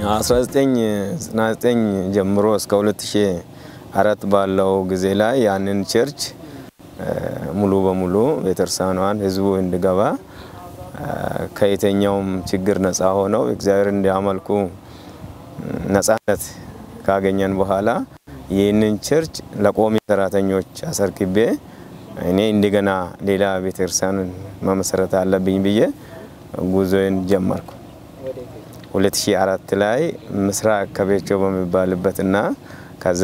1999 ጀምሮ እስከ 2004 ባለው ጊዜ ላይ ያንን ቸርች ሙሉ በሙሉ ቤተክርስቲያኗን ህዝቡ እንዲገባ ከየትኛውም ችግር ነፃ ሆነው እግዚአብሔር እንዲያመልኩ ነፃነት ካገኘን በኋላ ይህንን ቸርች ለቆሚ ሰራተኞች አሰርክቤ እኔ እንደገና ሌላ ቤተክርስቲያን መመሰረት አለብኝ ብዬ ጉዞዬን ጀመርኩ። 2004 ላይ ምስራቅ ከቤቾ በሚባልበትና ከዛ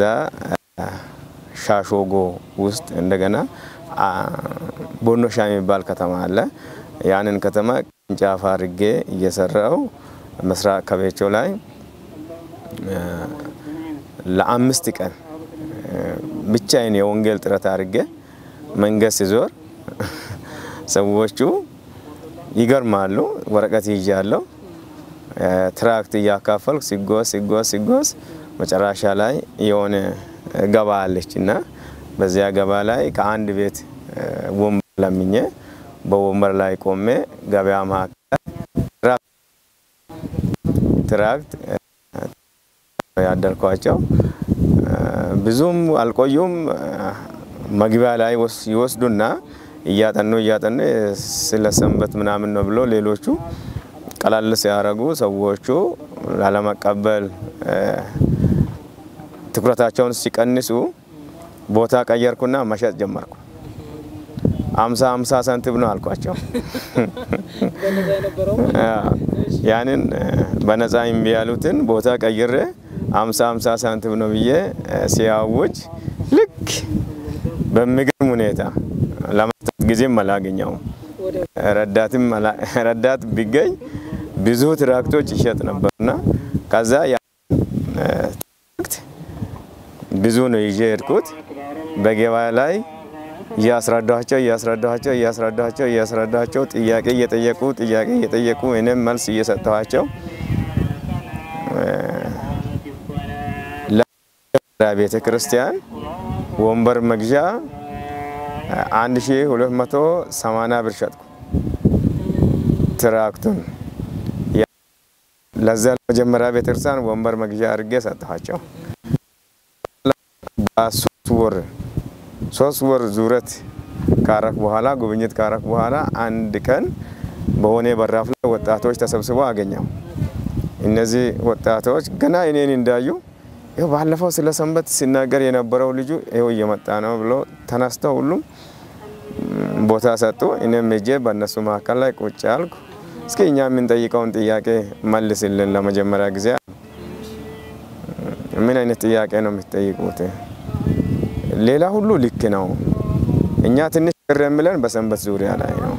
ሻሾጎ ውስጥ እንደገና ቦኖሻ የሚባል ከተማ አለ። ያንን ከተማ ቅርንጫፍ አድርጌ እየሰራው ምስራቅ ከቤቾ ላይ ለአምስት ቀን ብቻዬን የወንጌል ጥረት አድርጌ መንገድ ሲዞር ሰዎቹ ይገርማሉ። ወረቀት ይዣለሁ። ትራክት እያካፈልኩ ሲጎዝ ሲጎዝ ሲጎዝ መጨረሻ ላይ የሆነ ገባ አለች እና በዚያ ገባ ላይ ከአንድ ቤት ወንበር ለምኜ በወንበር ላይ ቆሜ ገበያ መካከል ትራክት ያደርኳቸው ብዙም አልቆዩም። መግቢያ ላይ ይወስዱና እያጠኑ እያጠኑ ስለ ሰንበት ምናምን ነው ብሎ ሌሎቹ ቀላል ሲያደርጉ ሰዎቹ ላለመቀበል ትኩረታቸውን ሲቀንሱ ቦታ ቀየርኩና መሸጥ ጀመርኩ። አምሳ አምሳ ሳንቲም ነው አልኳቸው። ያንን በነፃ እምቢ ያሉትን ቦታ ቀይሬ አምሳ አምሳ ሳንቲም ነው ብዬ ሲያውጅ ልክ በሚገርም ሁኔታ ለመስጠት ጊዜም አላገኘውም። ረዳትም ረዳት ቢገኝ ብዙ ትራክቶች ይሸጥ ነበርና ከዛ ትራክት ብዙ ነው ይዤ ሄድኩት። በገበያ ላይ እያስረዳቸው እያስረዳቸው እያስረዳቸው እያስረዳቸው ጥያቄ እየጠየቁ ጥያቄ እየጠየቁ እኔም መልስ እየሰጠኋቸው ቤተ ክርስቲያን ወንበር መግዣ 1280 ብር ሸጥኩ ትራክቱን። ለዛ ለመጀመሪያ ቤተክርስቲያን ወንበር መግዣ አድርጌ ሰጠኋቸው። በሶስት ወር ሶስት ወር ዙረት ካረክ በኋላ ጉብኝት ካረክ በኋላ አንድ ቀን በሆነ በራፍ ላይ ወጣቶች ተሰብስበው አገኘው። እነዚህ ወጣቶች ገና እኔን እንዳዩ ይኸው ባለፈው ስለ ሰንበት ሲናገር የነበረው ልጁ ይኸው እየመጣ ነው ብሎ ተነስተው ሁሉም ቦታ ሰጡ። እኔም ሄጄ በእነሱ መካከል ላይ ቁጭ አልኩ። እስኪ እኛ የምንጠይቀውን ጥያቄ መልስልን ለመጀመሪያ ጊዜ። ምን አይነት ጥያቄ ነው የምትጠይቁት? ሌላ ሁሉ ልክ ነው። እኛ ትንሽ ቅር የሚለን በሰንበት ዙሪያ ላይ ነው።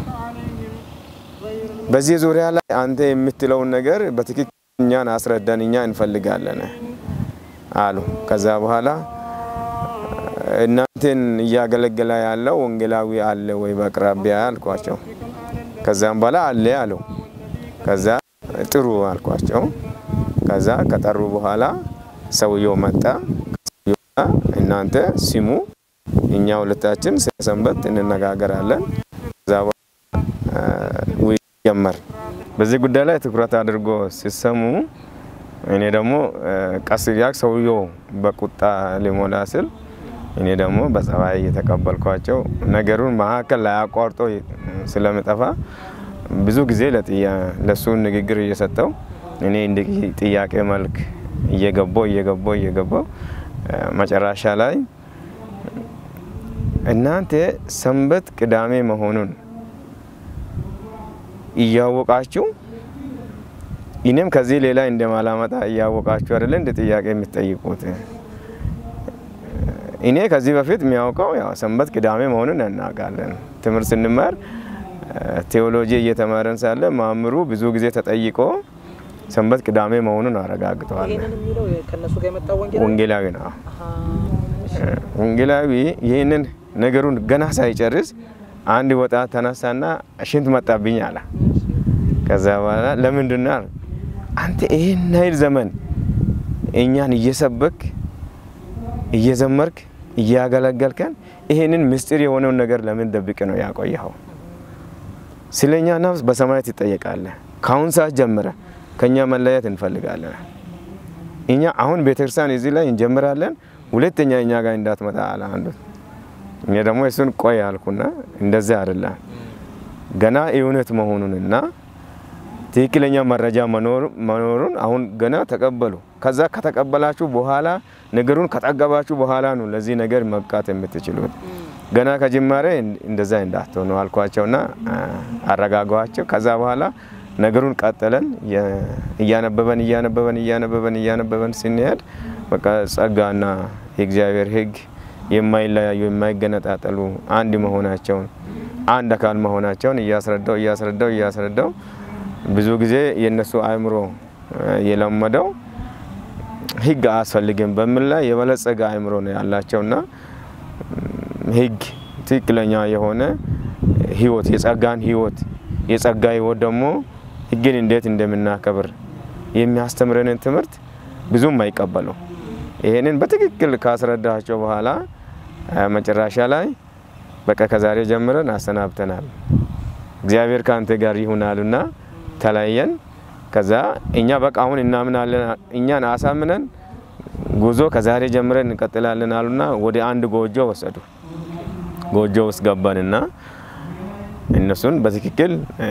በዚህ ዙሪያ ላይ አንተ የምትለውን ነገር በትክክል እኛን አስረዳን፣ እኛ እንፈልጋለን አሉ። ከዛ በኋላ እናንተን እያገለገለ ያለው ወንጌላዊ አለ ወይ በአቅራቢያ አልኳቸው። ከዛም በኋላ አለ አለው። ከዛ ጥሩ አልኳቸው። ከዛ ከጠሩ በኋላ ሰውየው መጣ። እናንተ ሲሙ፣ እኛ ሁለታችን ስለ ሰንበት እንነጋገራለን። ከዛ በኋላ ጀመር። በዚህ ጉዳይ ላይ ትኩረት አድርጎ ሲሰሙ እኔ ደግሞ ቀስ እያልኩ ሰውየው በቁጣ ሊሞላ ስል እኔ ደግሞ በጸባይ እየተቀበልኳቸው ነገሩን መካከል ላይ አቋርጦ ስለምጠፋ ብዙ ጊዜ ለሱ ንግግር እየሰጠው እኔ እንደ ጥያቄ መልክ እየገባው እየገባው እየገባው መጨረሻ ላይ እናንተ ሰንበት ቅዳሜ መሆኑን እያወቃችሁ እኔም ከዚህ ሌላ እንደማላመጣ እያወቃችሁ አይደለ እንደ ጥያቄ የምትጠይቁት? እኔ ከዚህ በፊት የሚያውቀው ያው ሰንበት ቅዳሜ መሆኑን እናውቃለን። ትምህርት ስንማር ቴዎሎጂ እየተማረን ሳለ ማምሩ ብዙ ጊዜ ተጠይቆ ሰንበት ቅዳሜ መሆኑን አረጋግጠዋል። ወንጌላዊ ነው። ወንጌላዊ ይህንን ነገሩን ገና ሳይጨርስ አንድ ወጣት ተነሳና ሽንት መጣብኝ አለ። ከዛ በኋላ ለምንድን ነው አንተ ይህን ያህል ዘመን እኛን እየሰበክ እየዘመርክ እያገለገልከን ይሄንን ምስጢር የሆነውን ነገር ለምን ደብቅ ነው ያቆየኸው? ስለኛ ነፍስ በሰማያት ትጠየቃለህ። ከአሁን ሰዓት ጀምረ ከኛ መለየት እንፈልጋለን። እኛ አሁን ቤተክርስቲያን እዚህ ላይ እንጀምራለን፣ ሁለተኛ እኛ ጋር እንዳትመጣ አለ አንዱ። እኛ ደግሞ እሱን ቆይ አልኩና እንደዚያ አይደለም ገና እውነት መሆኑንና ትክክለኛ መረጃ መኖሩን አሁን ገና ተቀበሉ። ከዛ ከተቀበላችሁ በኋላ ነገሩን ከጠገባችሁ በኋላ ነው ለዚህ ነገር መብቃት የምትችሉት። ገና ከጅማሬ እንደዛ እንዳትሆኑ አልኳቸውና አረጋጓቸው። ከዛ በኋላ ነገሩን ቀጠለን። እያነበበን እያነበበን እያነበበን እያነበበን ስንሄድ በቃ ጸጋና የእግዚአብሔር ሕግ የማይለያዩ የማይገነጣጠሉ አንድ መሆናቸውን አንድ አካል መሆናቸውን እያስረዳው እያስረዳው እያስረዳው ብዙ ጊዜ የእነሱ አእምሮ የለመደው ሕግ አያስፈልግም በሚል ላይ የበለጸገ አእምሮ ነው ያላቸውና ሕግ ትክክለኛ የሆነ ህይወት የጸጋን ህይወት የጸጋ ህይወት ደግሞ ሕግን እንዴት እንደምናከብር የሚያስተምረንን ትምህርት ብዙም አይቀበሉ። ይሄንን በትክክል ካስረዳቸው በኋላ መጨረሻ ላይ በቃ ከዛሬ ጀምረን አሰናብተናል፣ እግዚአብሔር ከአንተ ጋር ይሁናሉና ተለያየን። ከዛ እኛ በቃ አሁን እናምናለን፣ እኛን አሳምነን ጉዞ ከዛሬ ጀምረን እንቀጥላለን አሉና ወደ አንድ ጎጆ ወሰዱ። ጎጆ ውስጥ ገባንና እነሱን በትክክል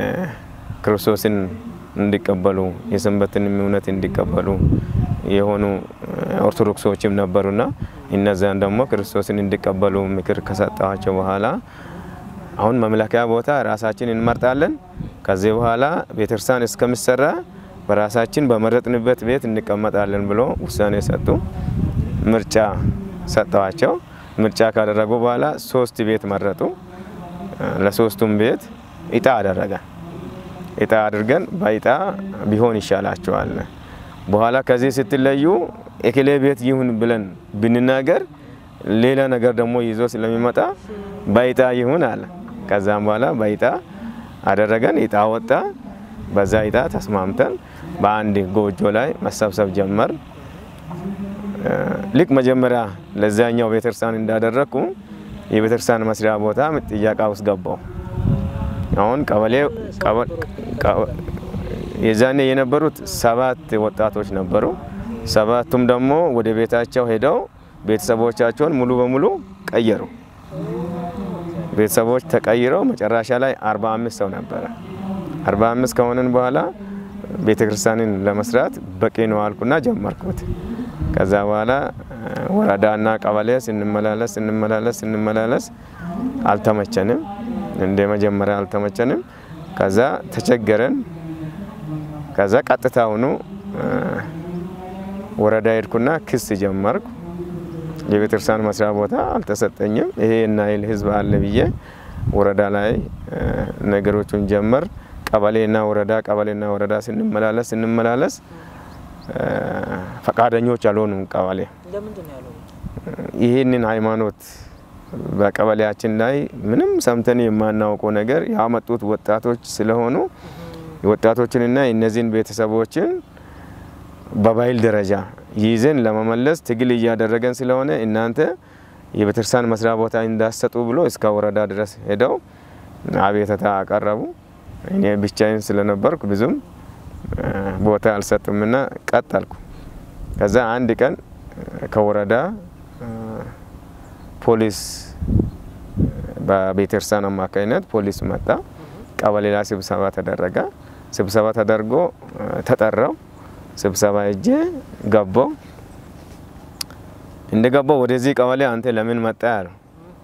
ክርስቶስን እንዲቀበሉ የሰንበትን እምነት እንዲቀበሉ የሆኑ ኦርቶዶክሶችም ነበሩና እነዛን ደግሞ ክርስቶስን እንዲቀበሉ ምክር ከሰጠኋቸው በኋላ አሁን መምለኪያ ቦታ ራሳችን እንመርጣለን። ከዚህ በኋላ ቤተክርስቲያን እስከሚሰራ በራሳችን በመረጥንበት ቤት እንቀመጣለን ብሎ ውሳኔ ሰጡ። ምርጫ ሰጠዋቸው። ምርጫ ካደረጉ በኋላ ሶስት ቤት መረጡ። ለሶስቱም ቤት እጣ አደረገ። እጣ አድርገን በእጣ ቢሆን ይሻላቸዋል። በኋላ ከዚህ ስትለዩ የክሌ ቤት ይሁን ብለን ብንናገር ሌላ ነገር ደግሞ ይዞ ስለሚመጣ በእጣ ይሁን አለ። ከዛም በኋላ በእጣ አደረገን። እጣ ወጣ። በዛ እጣ ተስማምተን በአንድ ጎጆ ላይ መሰብሰብ ጀመር። ልክ መጀመሪያ ለዛኛው ቤተክርስቲያን እንዳደረግኩ የቤተክርስቲያን መስሪያ ቦታ ጥያቄ ውስጥ ገባው። አሁን ቀበሌ የዛኔ የነበሩት ሰባት ወጣቶች ነበሩ። ሰባቱም ደግሞ ወደ ቤታቸው ሄደው ቤተሰቦቻቸውን ሙሉ በሙሉ ቀየሩ። ቤተሰቦች ተቀይረው መጨረሻ ላይ አርባ አምስት ሰው ነበረ። አርባ አምስት ከሆንን በኋላ ቤተክርስቲያንን ለመስራት በቂ ነው አልኩና ጀመርኩት። ከዛ በኋላ ወረዳና ቀበሌ ስንመላለስ ስንመላለስ ስንመላለስ አልተመቸንም፣ እንደ መጀመሪያ አልተመቸንም። ከዛ ተቸገረን። ከዛ ቀጥታውኑ ወረዳ ሄድኩና ክስ ጀመርኩ። የቤተክርስቲያን መስሪያ ቦታ አልተሰጠኝም፣ ይሄ የናይል ህዝብ አለ ብዬ ወረዳ ላይ ነገሮቹን ጀመር። ቀበሌና ወረዳ ቀበሌና ወረዳ ስንመላለስ ስንመላለስ ፈቃደኞች አልሆኑም። ቀበሌ ይህንን ሃይማኖት በቀበሌያችን ላይ ምንም ሰምተን የማናውቀው ነገር ያመጡት ወጣቶች ስለሆኑ ወጣቶችንና እነዚህን ቤተሰቦችን በባይል ደረጃ ይዘን ለመመለስ ትግል እያደረገን ስለሆነ እናንተ የቤተክርስቲያን መስሪያ ቦታ እንዳሰጡ ብሎ እስከ ወረዳ ድረስ ሄደው አቤተታ አቀረቡ። እኔ ብቻዬን ስለነበርኩ ብዙም ቦታ አልሰጡምና ቀጠልኩ። ከዛ አንድ ቀን ከወረዳ ፖሊስ በቤተክርስቲያን አማካኝነት ፖሊስ መጣ። ቀበሌ ላይ ስብሰባ ተደረገ። ስብሰባ ተደርጎ ተጠራው። ስብሰባ እጄ ገባው። እንደ ገባው ወደዚህ ቀበሌ አንተ ለምን መጣ ያለው።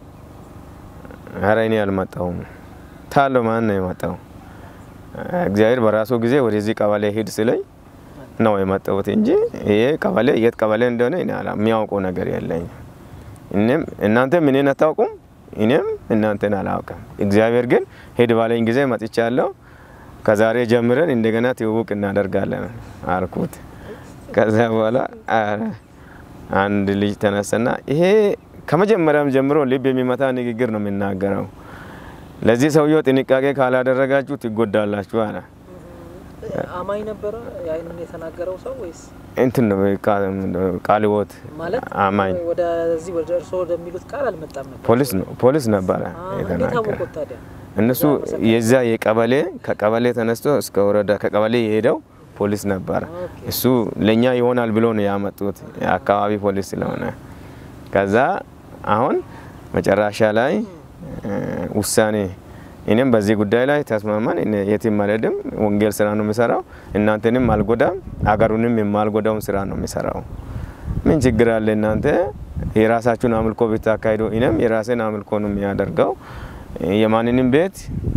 ኧረ እኔ አልመጣሁም። ታሎ ማን ነው የመጣው? እግዚአብሔር በራሱ ጊዜ ወደዚህ ቀበሌ ሂድ ስለኝ ነው የመጣሁት እንጂ ይሄ ቀበሌ የት ቀበሌ እንደሆነ እኔ የሚያውቀው ነገር የለኝም። እኔም እናንተም እኔን አታውቁም፣ እኔም እናንተን አላውቅም። እግዚአብሔር ግን ሂድ ባለኝ ጊዜ መጥቻለሁ። ከዛሬ ጀምረን እንደገና ትውውቅ እናደርጋለን አልኩት። ከዛ በኋላ አንድ ልጅ ተነሰና ይሄ ከመጀመሪያም ጀምሮ ልብ የሚመታ ንግግር ነው የሚናገረው። ለዚህ ሰውየው ጥንቃቄ ካላደረጋችሁ ትጎዳላችሁ አለ። አማኝ ነበረ ያንን የተናገረው ሰው ወይስ እንትን ነው ቃለ ሕይወት ማለት አማኝ ወደዚህ ወደ እርስዎ ወደሚሉት ቃል አልመጣም ነበር? ፖሊስ ነው ፖሊስ ነበረ እንዴት የተናገረ አወቁት ታዲያ? እነሱ የዛ የቀበሌ ከቀበሌ ተነስቶ እስከ ወረዳ ከቀበሌ የሄደው ፖሊስ ነበረ። እሱ ለእኛ ይሆናል ብሎ ነው ያመጡት የአካባቢ ፖሊስ ስለሆነ ከዛ አሁን መጨረሻ ላይ ውሳኔ እኔም በዚህ ጉዳይ ላይ ተስማማን። የትም አልሄድም፣ ወንጌል ስራ ነው የሚሰራው፣ እናንተንም አልጎዳም፣ አገሩንም የማልጎዳውን ስራ ነው የሚሰራው። ምን ችግር አለ እናንተ የራሳችሁን አምልኮ ብታካሂዱ፣ እኔም የራሴን አምልኮ ነው የሚያደርገው። የማንንም ቤት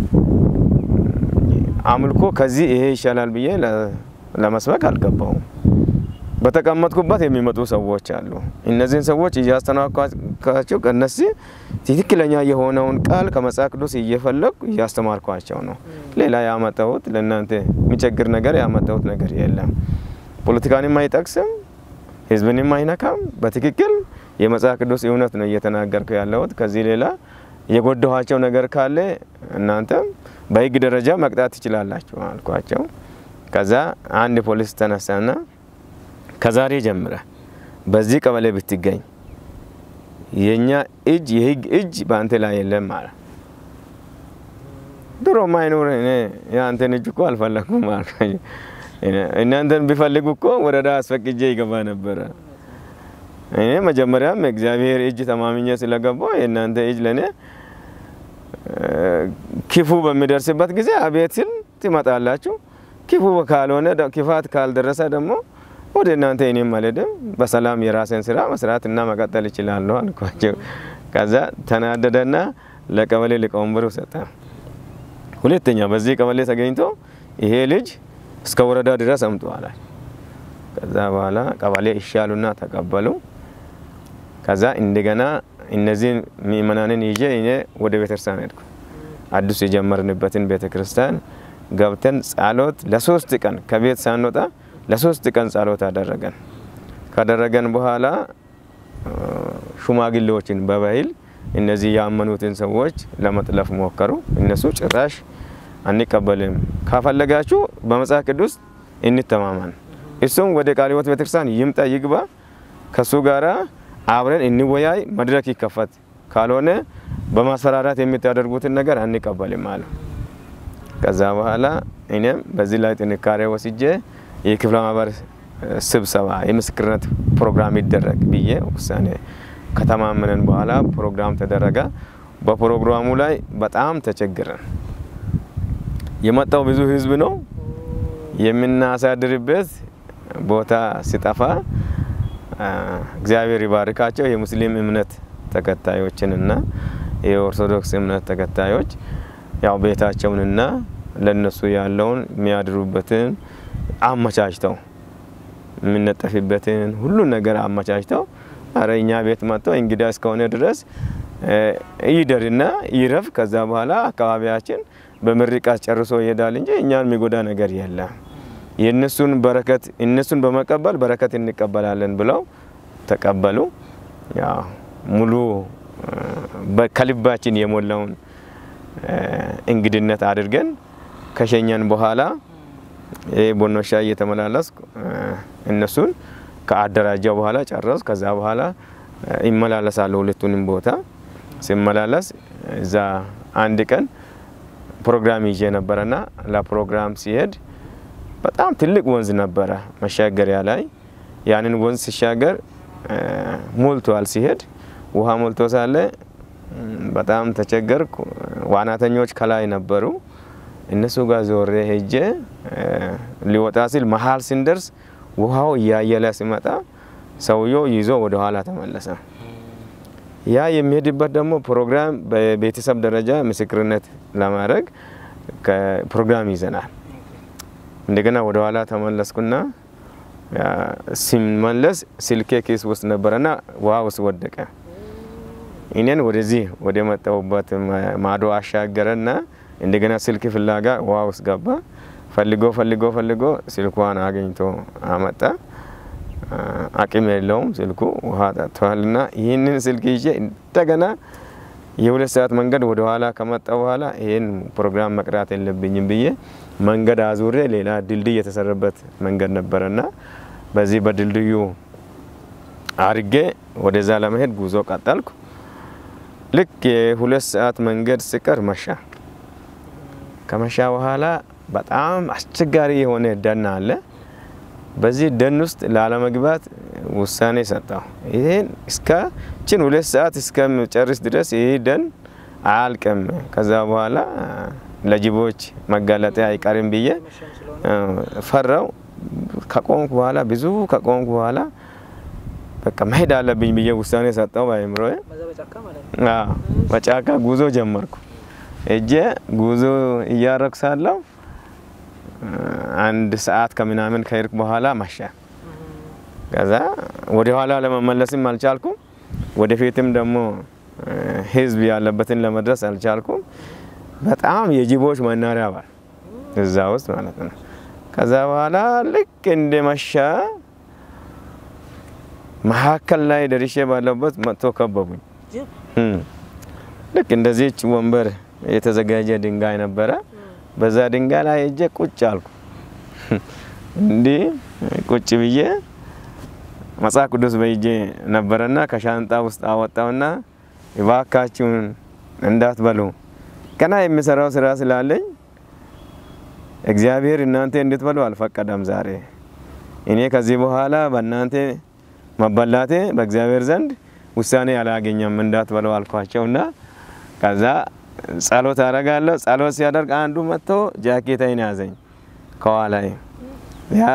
አምልኮ ከዚህ ይሄ ይሻላል ብዬ ለመስበክ አልገባውም። በተቀመጥኩበት የሚመጡ ሰዎች አሉ። እነዚህን ሰዎች እያስተናኳቸው ከነዚህ ትክክለኛ የሆነውን ቃል ከመጽሐፍ ቅዱስ እየፈለጉ እያስተማርኳቸው ነው። ሌላ ያመጣሁት ለእናንተ የሚቸግር ነገር ያመጣሁት ነገር የለም። ፖለቲካንም አይጠቅስም፣ ህዝብንም አይነካም። በትክክል የመጽሐፍ ቅዱስ እውነት ነው እየተናገርኩ ያለሁት። ከዚህ ሌላ የጎዳኋቸው ነገር ካለ እናንተም በህግ ደረጃ መቅጣት ትችላላችሁ አልኳቸው። ከዛ አንድ ፖሊስ ተነሳና ከዛሬ ጀምረ በዚህ ቀበሌ ብትገኝ የኛ እጅ የህግ እጅ በአንተ ላይ የለም አለ። ድሮ ማይኖር እኔ የአንተን እጅ እኮ አልፈለኩም አልኩ። እናንተን ቢፈልጉ እኮ ወረዳ አስፈቅጄ ይገባ ነበረ። እኔ መጀመሪያም እግዚአብሔር እጅ ተማምኜ ስለገባው የእናንተ እጅ ለእኔ ክፉ በሚደርስበት ጊዜ አቤት ስል ትመጣላችሁ። ክፉ ካልሆነ ክፋት ካልደረሰ ደግሞ ወደ እናንተ እኔም አልሄድም። በሰላም የራሴን ስራ መስራት እና መቀጠል እችላለሁ አልኳቸው። ከዛ ተናደደና ለቀበሌ ሊቀመንበሩ ሰጠ። ሁለተኛ በዚህ ቀበሌ ተገኝቶ ይሄ ልጅ እስከ ወረዳ ድረስ አምጧል። ከዛ በኋላ ቀበሌ ይሻሉና ተቀበሉ። ከዛ እንደገና እነዚህን ምእመናንን ይዤ እኔ ወደ ቤተክርስቲያን ሄድኩ። አዲስ የጀመርንበትን ቤተክርስቲያን ገብተን ጸሎት ለሶስት ቀን ከቤት ሳንወጣ ለሶስት ቀን ጸሎት አደረገን። ካደረገን በኋላ ሽማግሌዎችን በባህል እነዚህ ያመኑትን ሰዎች ለመጥለፍ ሞከሩ። እነሱ ጭራሽ አንቀበልም፣ ካፈለጋችሁ በመጽሐፍ ቅዱስ እንተማመን፣ እሱም ወደ ቃለ ሕይወት ቤተክርስቲያን ይምጣ ይግባ፣ ከሱ ጋራ አብረን እንወያይ፣ መድረክ ይከፈት፣ ካልሆነ በማስፈራራት የምታደርጉትን ነገር አንቀበልም አለ። ከዛ በኋላ እኔም በዚህ ላይ ጥንካሬ ወስጄ የክፍለ ማህበር ስብሰባ የምስክርነት ፕሮግራም ይደረግ ብዬ ውሳኔ ከተማመነን በኋላ ፕሮግራም ተደረገ። በፕሮግራሙ ላይ በጣም ተቸግረን የመጣው ብዙ ህዝብ ነው። የምናሳድርበት ቦታ ሲጠፋ እግዚአብሔር ይባርካቸው የሙስሊም እምነት ተከታዮችንና የኦርቶዶክስ እምነት ተከታዮች ያው ቤታቸውንና ለነሱ ያለውን የሚያድሩበትን አመቻችተው የምነጠፍበትን ሁሉን ነገር አመቻችተው አረ እኛ ቤት መጥተው እንግዳ እስከሆነ ድረስ ይደርና ይረፍ። ከዛ በኋላ አካባቢያችን በምርቃት ጨርሶ ይሄዳል እንጂ እኛን የሚጎዳ ነገር የለም። የእነሱን በረከት እነሱን በመቀበል በረከት እንቀበላለን ብለው ተቀበሉ። ያው ሙሉ ከልባችን የሞላውን እንግድነት አድርገን ከሸኘን በኋላ ይህ ቦኖሻ እየተመላለስኩ እነሱን ከአደራጃው በኋላ ጨረስ። ከዛ በኋላ ይመላለሳለሁ ሁለቱንም ቦታ ሲመላለስ እዛ አንድ ቀን ፕሮግራም ይዤ ነበረና ለፕሮግራም ሲሄድ በጣም ትልቅ ወንዝ ነበረ መሻገሪያ ላይ ያንን ወንዝ ሲሻገር ሞልቷል። ሲሄድ ውሃ ሞልቶ ሳለ በጣም ተቸገርኩ። ዋናተኞች ከላይ ነበሩ። እነሱ ጋር ዞሬ ሄጄ ሊወጣ ሲል መሀል ስንደርስ ውሃው እያየለ ሲመጣ ሰውየው ይዞ ወደ ኋላ ተመለሰ። ያ የሚሄድበት ደግሞ ፕሮግራም በቤተሰብ ደረጃ ምስክርነት ለማድረግ ፕሮግራም ይዘናል። እንደገና ወደ ኋላ ተመለስኩና ሲመለስ ስልኬ ኪስ ውስጥ ነበረና ውሃ ውስጥ ወደቀ። እኔን ወደዚህ ወደ መጣሁበት ማዶ አሻገረና እንደገና ስልክ ፍላጋ ውሃ ውስጥ ገባ። ፈልጎ ፈልጎ ፈልጎ ስልኳን አገኝቶ አመጣ። አቅም የለውም ስልኩ ውሃ ጠጥቷልና ይህንን ስልክ ይዤ እንደገና የሁለት ሰዓት መንገድ ወደ ኋላ ከመጣ በኋላ ይህን ፕሮግራም መቅራት የለብኝም ብዬ መንገድ አዙሬ ሌላ ድልድይ የተሰራበት መንገድ ነበረና በዚህ በድልድዩ አርጌ ወደዛ ለመሄድ ጉዞ ቀጠልኩ። ልክ የሁለት ሰዓት መንገድ ሲቀር መሻ። ከመሻ በኋላ በጣም አስቸጋሪ የሆነ ደን አለ። በዚህ ደን ውስጥ ላለመግባት ውሳኔ ሰጠው። ይህን እስከ ችን ሁለት ሰዓት እስከምጨርስ ድረስ ይህ ደን አያልቅም። ከዛ በኋላ ለጅቦች መጋለጤ አይቀርም ብዬ መሸም ስለሆነ ፈራው። ከቆምኩ በኋላ ብዙ ከቆምኩ በኋላ በቃ መሄድ አለብኝ ብዬ ውሳኔ ሰጠው በአእምሮዬ። በዛ በጫካ ማለት ነው። አዎ በጫካ ጉዞ ጀመርኩ። እጄ ጉዞ እያረኩ ሳለሁ አንድ ሰዓት ከምናምን ከሄድኩ በኋላ መሸ። ከዛ ወደ ኋላ ለመመለስም አልቻልኩም። ወደፊትም ደግሞ ህዝብ ያለበትን ለመድረስ አልቻልኩም። በጣም የጅቦች መናሪያ ባል እዛ ውስጥ ማለት ነው። ከዛ በኋላ ልክ እንደ መሻ መካከል ላይ ደርሼ ባለበት መጥቶ ከበቡኝ። ጅብ እም። ልክ እንደዚች ወንበር የተዘጋጀ ድንጋይ ነበረ። በዛ ድንጋይ ላይ እጄ ቁጭ አልኩ። እንዲህ ቁጭ ብዬ መጽሐፍ ቅዱስ በእጄ ነበረና ከሻንጣ ውስጥ አወጣውና እባካችሁን እንዳትበሉ ገና የሚሰራው ስራ ስላለኝ እግዚአብሔር እናንተ እንድትበሉ አልፈቀደም። ዛሬ እኔ ከዚህ በኋላ በእናንተ መበላቴ በእግዚአብሔር ዘንድ ውሳኔ አላገኘም እንዳትበሉ አልኳቸውና ከዛ ጸሎት አደርጋለሁ። ጸሎት ሲያደርግ አንዱ መጥቶ ጃኬታይን ያዘኝ ከኋላይ ያ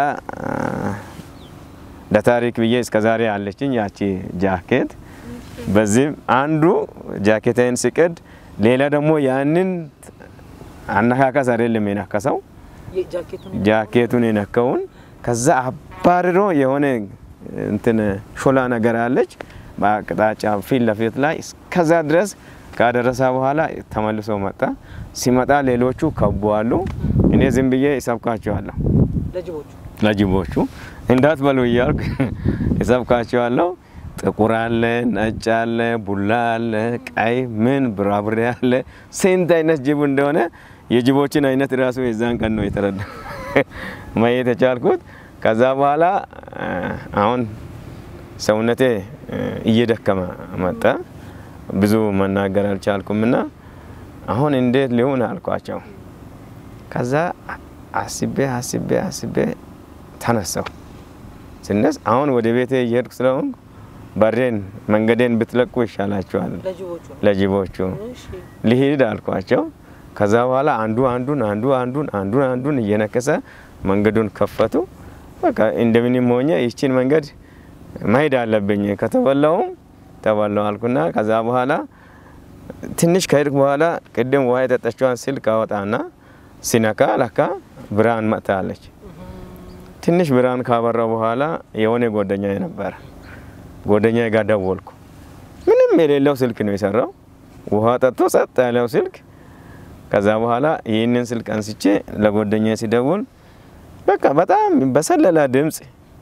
ለታሪክ ብዬ እስከ ዛሬ ያለችኝ ያቺ ጃኬት በዚህም አንዱ ጃኬታይን ሲቅድ ሌላ ደግሞ ያንን አነካከስ አይደለም የነከሰው ጃኬቱን ጃኬቱን የነከውን ከዛ አባርሮ የሆነ እንትን ሾላ ነገር አለች በአቅጣጫ ፊት ለፊት ላይ እስከዛ ድረስ ካደረሰ በኋላ ተመልሶ መጣ። ሲመጣ ሌሎቹ ከቧሉ። እኔ ዝም ብዬ ይሰብካቸዋለሁ ለጅቦቹ ለጅቦቹ እንዳትበሉ እያልኩ ይሰብካቸዋለሁ። ጥቁር አለ፣ ነጭ አለ፣ ቡላ አለ፣ ቀይ ምን ብራብሬ አለ። ስንት አይነት ጅብ እንደሆነ የጅቦችን አይነት ራሱ የዛን ቀን ነው የተረዳ ማየት የቻልኩት። ከዛ በኋላ አሁን ሰውነቴ እየደከመ መጣ። ብዙ መናገር አልቻልኩም እና አሁን እንዴት ሊሆን አልኳቸው። ከዛ አስቤ አስቤ አስቤ ተነሳሁ። ስነስ አሁን ወደ ቤቴ እየሄድኩ ስለሆንኩ በሬን መንገዴን ብትለቁ ይሻላችኋል ለጅቦቹ ነው። ለጅቦቹ እሺ ልሂድ አልኳቸው። ከዛ በኋላ አንዱ አንዱን አንዱ አንዱን አንዱን አንዱን እየነከሰ መንገዱን ከፈቱ። በቃ እንደምንም ሆኜ ይችን መንገድ መሄድ አለብኝ ከተበላውም ተበላው አልኩና ከዛ በኋላ ትንሽ ከሄድኩ በኋላ ቅድም ውሃ የጠጣችዋን ስልክ አወጣና ሲነካ ለካ ብርሃን መጥታለች። ትንሽ ብርሃን ካበራው በኋላ የሆነ ጓደኛ ነበረ። ጓደኛ ጋር ደወልኩ። ምንም የሌለው ስልክ ነው የሰራው፣ ውሃ ጠጥቶ ጸጥ ያለው ስልክ። ከዛ በኋላ ይህንን ስልክ አንስቼ ለጓደኛ ሲደውል በቃ በጣም በሰለላ ድምፅ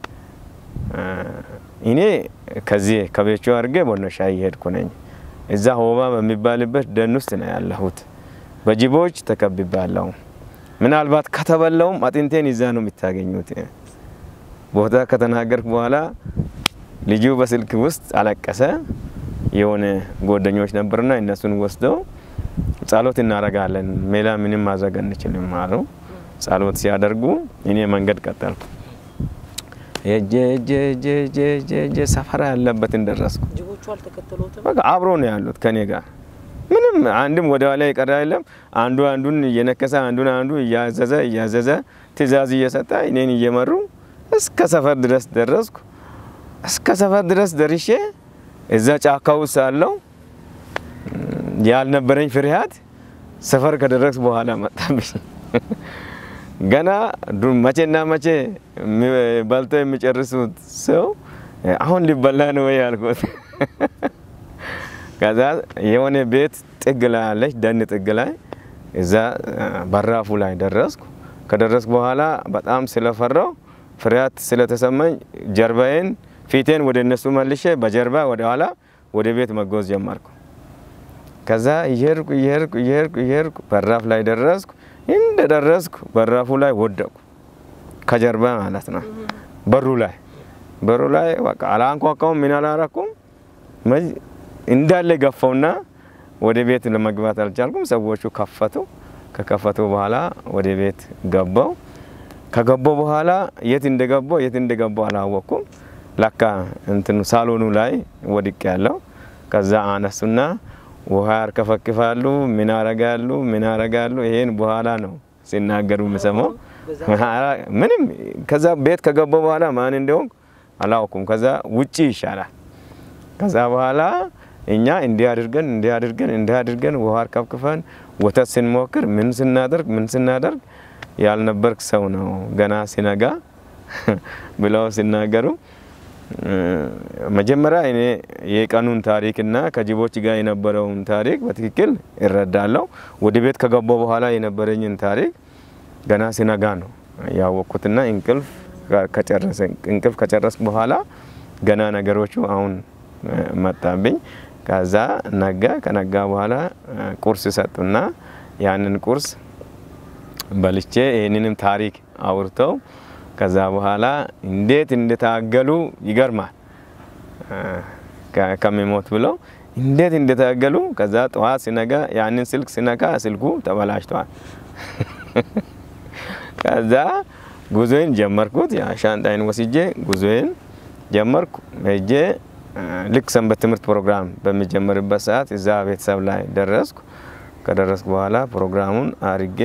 እኔ ከዚህ ከቤቹ አድርጌ ቦኖሻ እየሄድኩ ነኝ። እዛ ሆባ በሚባልበት ደን ውስጥ ነው ያለሁት። በጅቦች ተከብቤያለሁ። ምናልባት ከተበላውም አጥንቴን ይዛ ነው የምታገኙት። ቦታ ከተናገርኩ በኋላ ልጁ በስልክ ውስጥ አለቀሰ። የሆነ ጓደኞች ነበርና እነሱን ወስደው ጸሎት እናደርጋለን፣ ሌላ ምንም ማድረግ አንችልም አሉ። ጸሎት ሲያደርጉ እኔ መንገድ ቀጠልኩ። ሄጄ ሄጄ ሄጄ ሄጄ ሄጄ ሄጄ ሰፈራ ያለበትን ደረስኩ። ጅቦቹ አልተከተሉትም። በቃ አብሮ ነው ያሉት ከኔ ጋር ምንም አንድም ወደ ኋላ የቀረ የለም። አንዱ አንዱን እየነከሰ አንዱን አንዱ እያዘዘ እያዘዘ ትእዛዝ እየሰጠ እኔን እየመሩ እስከ ሰፈር ድረስ ደረስኩ። እስከ ሰፈር ድረስ ደርሼ እዛ ጫካ ውስጥ ሳለሁ ያልነበረኝ ፍርሃት ሰፈር ከደረስኩ በኋላ መጣብኝ። ገና ዱ- መቼና መቼ የሚ- በልተው የሚጨርሱት ሰው አሁን ሊበላ ነው ወይ ያልኩት። ከዛ የሆነ ቤት ጥግ ላይ አለች፣ ደን ጥግ ላይ እዛ በራፉ ላይ ደረስኩ። ከደረስኩ በኋላ በጣም ስለፈራው ፍርሃት ስለተሰማኝ ጀርባዬን ፊቴን ወደ እነሱ መልሼ በጀርባ ወደ ኋላ ወደ ቤት መጓዝ ጀመርኩ። ከዛ እየሄድኩ እየሄድኩ እየሄድኩ እየሄድኩ በራፍ ላይ ደረስኩ። እንደ ደረስኩ በራፉ ላይ ወደቁ፣ ከጀርባ ማለት ነው። በሩ ላይ በሩ ላይ በቃ አላንኳኳውም፣ ምን አላረኩም። መ- እንዳለ ገፋውና ወደ ቤት ለመግባት አልቻልኩም። ሰዎቹ ከፈቱ። ከከፈቱ በኋላ ወደ ቤት ገባው። ከገባሁ በኋላ የት እንደገባሁ የት እንደገባሁ አላወቅኩም። ለካ እንትኑ ሳሎኑ ላይ ወድቅ ያለው ከዛ አነሱና ውሃ ያርከፈክፋሉ፣ ምን ያረጋሉ፣ ምን ያረጋሉ። ይሄን በኋላ ነው ሲናገሩ የምሰማው። ምንም ከዛ ቤት ከገባሁ በኋላ ማን እንደሆንኩ አላውኩም። ከዛ ውጪ ይሻላል። ከዛ በኋላ እኛ እንዲህ አድርገን እንዲህ አድርገን እንዲህ አድርገን ውሃ አርከፍክፈን ወተት ስንሞክር ምን ስናደርግ ምን ስናደርግ ያልነበርክ ሰው ነው ገና ሲነጋ ብለው ሲናገሩ መጀመሪያ እኔ የቀኑን ታሪክና ከጅቦች ጋር የነበረውን ታሪክ በትክክል እረዳለሁ። ወደ ቤት ከገባሁ በኋላ የነበረኝን ታሪክ ገና ሲነጋ ነው ያወቅኩትና እንቅልፍ ከጨረሰ እንቅልፍ ከጨረስኩ በኋላ ገና ነገሮቹ አሁን መጣብኝ። ከዛ ነጋ። ከነጋ በኋላ ቁርስ ሰጡና ያንን ቁርስ በልቼ ይህንንም ታሪክ አውርተው ከዛ በኋላ እንዴት እንደታገሉ ይገርማል። ከሚሞት ብለው እንዴት እንደታገሉ ከዛ ጠዋት ሲነጋ ያንን ስልክ ሲነካ ስልኩ ተበላሽቷል። ከዛ ጉዞዬን ጀመርኩት። ሻንጣይን ወስጄ ጉዞዬን ጀመርኩ። ሄጄ ልክ ሰንበት ትምህርት ፕሮግራም በሚጀመርበት ሰዓት እዛ ቤተሰብ ላይ ደረስኩ። ከደረስኩ በኋላ ፕሮግራሙን አርጌ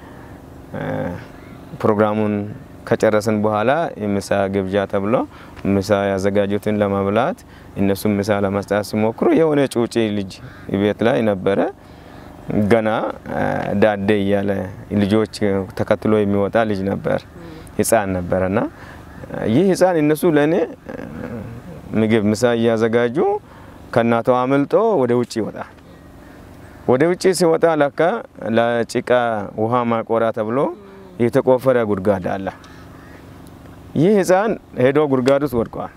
ፕሮግራሙን ከጨረስን በኋላ የምሳ ግብዣ ተብሎ ምሳ ያዘጋጁትን ለመብላት እነሱም ምሳ ለመስጠት ሲሞክሩ የሆነ ጩጬ ልጅ ቤት ላይ ነበረ። ገና ዳዴ እያለ ልጆች ተከትሎ የሚወጣ ልጅ ነበር፣ ህፃን ነበረና ይህ ህፃን እነሱ ለእኔ ምግብ ምሳ እያዘጋጁ ከእናቷ አምልጦ ወደ ውጭ ይወጣል። ወደ ውጭ ሲወጣ ለካ ለጭቃ ውሃ ማቆራ ተብሎ የተቆፈረ ጉድጓድ አለ። ይህ ህፃን ሄዶ ጉድጓድ ውስጥ ወድቋል።